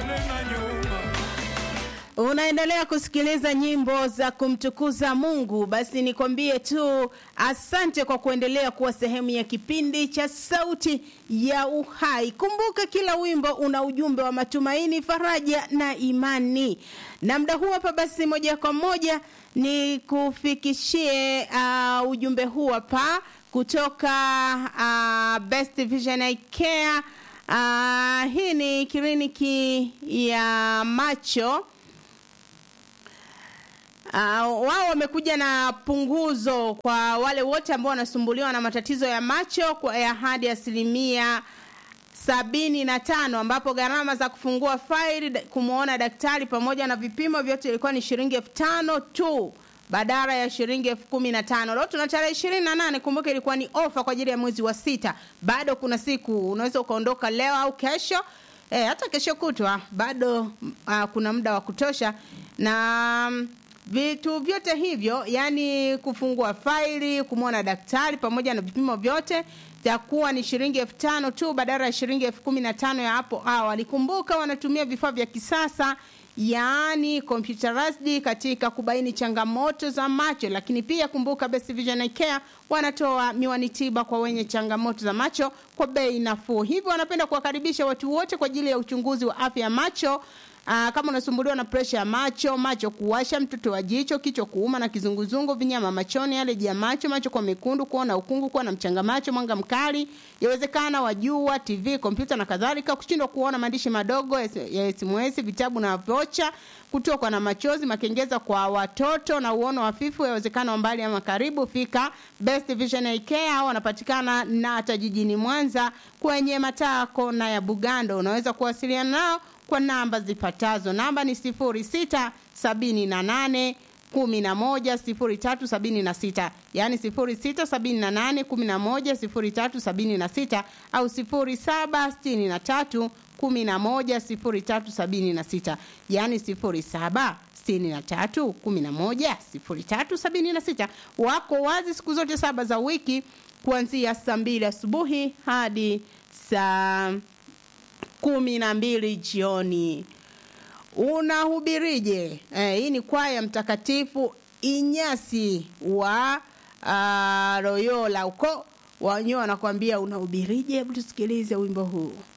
mbele na nyuma. Unaendelea kusikiliza nyimbo za kumtukuza Mungu. Basi nikwambie tu asante kwa kuendelea kuwa sehemu ya kipindi cha Sauti ya Uhai. Kumbuka kila wimbo una ujumbe wa matumaini, faraja na imani. Na muda huu hapa, basi moja kwa moja ni kufikishie uh, ujumbe huu hapa kutoka uh, Best Vision Eye Care. Uh, hii ni kliniki ya macho Uh, wao wamekuja na punguzo kwa wale wote ambao wanasumbuliwa na matatizo ya macho kwa ya hadi asilimia sabini na tano ambapo gharama za kufungua faili da- kumwona daktari pamoja na vipimo vyote ilikuwa ni shilingi elfu tano tu badala ya shilingi elfu kumi na tano leo tuna tarehe ishirini na nane kumbuka ilikuwa ni ofa kwa ajili ya mwezi wa sita bado kuna siku unaweza ukaondoka leo au kesho e, hata kesho kutwa bado uh, kuna muda wa kutosha na mm, vitu vyote hivyo yani kufungua faili kumwona daktari pamoja na vipimo vyote takuwa ni shilingi elfu tano tu badala ya shilingi elfu kumi na tano ya hapo awali kumbuka wanatumia vifaa vya kisasa yaani computerized katika kubaini changamoto za macho lakini pia kumbuka Best Vision Eye Care wanatoa miwani tiba kwa wenye changamoto za macho kwa bei nafuu hivyo wanapenda kuwakaribisha watu wote kwa ajili ya uchunguzi wa afya ya macho Aa, kama unasumbuliwa na presha ya macho, macho kuwasha, mtoto wa jicho, kichwa kuuma na kizunguzungu, vinyama machoni, aleji ya macho, macho kwa mekundu, kuona ukungu, kuwa na mchanga macho, mwanga mkali, yawezekana wajua, TV, kompyuta na kadhalika, kushindwa kuona maandishi madogo ya SMS, vitabu na vocha, kutokwa na machozi, makengeza kwa watoto na uono hafifu, yawezekana wa mbali ama karibu, fika Best Vision Eye Care, hao wanapatikana na hata jijini Mwanza kwenye mataa kona ya Bugando. Unaweza kuwasiliana nao kwa namba zifuatazo. Namba ni sifuri sita sabini na nane kumi na moja sifuri tatu sabini na sita yaani sifuri sita sabini na nane kumi na moja sifuri tatu sabini na sita au sifuri saba sitini na tatu kumi na moja sifuri tatu sabini na sita yaani sifuri saba sitini na tatu kumi na moja sifuri tatu sabini na sita wako wazi siku zote saba za wiki kuanzia saa mbili asubuhi hadi saa kumi na mbili jioni unahubirije eh, hii ni kwaya mtakatifu inyasi wa uh, royola huko wenyewe wanakwambia unahubirije hebu tusikilize wimbo huu